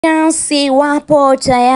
Chelsea wapo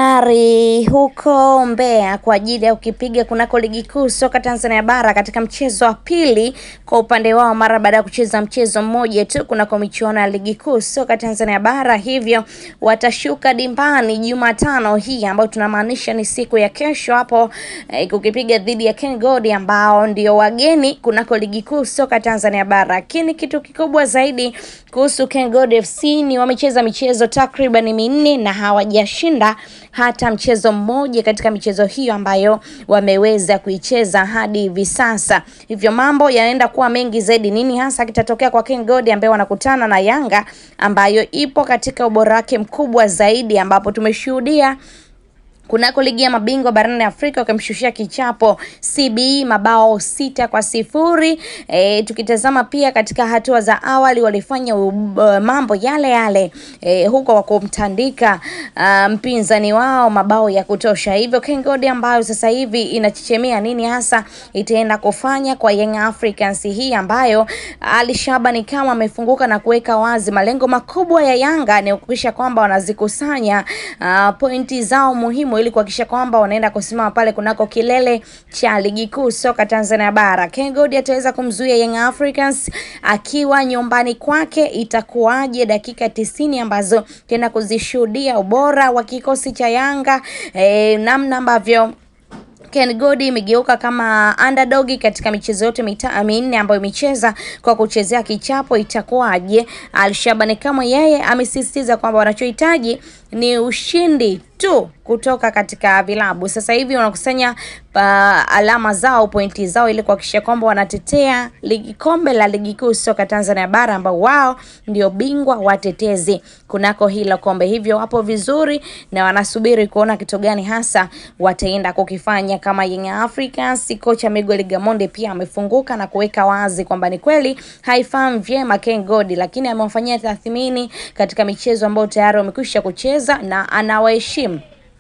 tayari huko Mbeya kwa ajili ya kukipiga kunako ligi kuu soka Tanzania bara katika mchezo wa pili kwa upande wao mara baada ya kucheza mchezo mmoja tu kunako michuano ya ligi kuu soka Tanzania bara, hivyo watashuka dimbani Jumatano hii ambayo tunamaanisha ni siku ya kesho hapo eh, kukipiga dhidi ya Ken Gold ambao ndio wageni kunako ligi kuu soka Tanzania bara. Lakini kitu kikubwa zaidi kuhusu Ken Gold FC ni wamecheza michezo takriban minne na hawajashinda hata mchezo mmoja katika michezo hiyo ambayo wameweza kuicheza hadi hivi sasa. Hivyo mambo yanaenda kuwa mengi zaidi. Nini hasa kitatokea kwa Ken Gold ambaye wanakutana na Yanga ambayo ipo katika ubora wake mkubwa zaidi, ambapo tumeshuhudia kunako ligi ya mabingwa barani Afrika wakimshushia kichapo CBE mabao sita kwa sifuri. E, tukitazama pia katika hatua za awali walifanya uh, mambo yale yale e, huko kwa kumtandika uh, mpinzani wao mabao ya kutosha. Hivyo Ken Gold ambayo sasa hivi inachechemea nini hasa itaenda kufanya kwa Young Africans hii ambayo Ali Shabani kama amefunguka na kuweka wazi malengo makubwa ya Yanga ni kuhakikisha kwamba wanazikusanya uh, pointi zao muhimu ili kuhakikisha kwamba wanaenda kusimama pale kunako kilele cha ligi kuu soka Tanzania bara. Ken Gold ataweza kumzuia Young Africans akiwa nyumbani kwake, itakuwaje dakika tisini ambazo tena kuzishuhudia ubora wa kikosi cha Yanga eh, namna ambavyo Ken Gold imegeuka kama underdog katika michezo yote minne ambayo imecheza kwa kuchezea kichapo, itakuwaje? Alshabani kama yeye amesisitiza kwamba wanachohitaji ni ushindi tu kutoka katika vilabu. Sasa hivi wanakusanya uh, alama zao pointi zao ili kuhakikisha kwamba wanatetea ligi kombe la ligi kuu soka Tanzania bara ambao wao ndio bingwa watetezi kunako hilo kombe. Hivyo wapo vizuri na wanasubiri kuona kitu gani hasa wataenda kukifanya kama Young Africans. Kocha Miguel Gamonde pia amefunguka na kuweka wazi kwamba ni kweli haifahamu vyema Ken Gold, lakini amewafanyia tathmini katika michezo ambayo tayari wamekwisha kucheza na anawaheshimu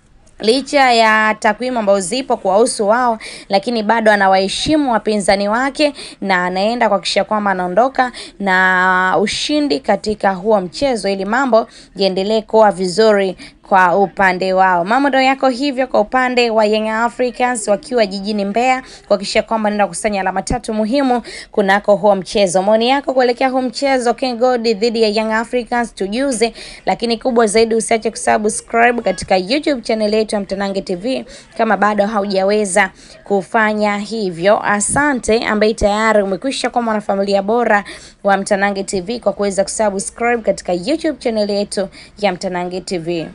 licha ya takwimu ambazo zipo kuwahusu wao, lakini bado anawaheshimu wapinzani wake na anaenda kuhakikisha kwamba anaondoka na ushindi katika huo mchezo, ili mambo yaendelee kuwa vizuri kwa upande wao. Mambo ndio yako hivyo kwa upande wa Young Africans wakiwa jijini Mbeya kuhakikisha kwamba naenda kusanya alama tatu muhimu kunako huo mchezo. Maoni yako kuelekea huo mchezo Ken Gold dhidi ya Young Africans tujuze, lakini kubwa zaidi usiache kusubscribe katika YouTube channel yetu ya Mtanange TV kama bado haujaweza kufanya hivyo. Asante ambaye tayari umekwisha kuwa mwanafamilia bora wa Mtanange TV kwa kuweza kusubscribe katika YouTube channel yetu ya Mtanange TV.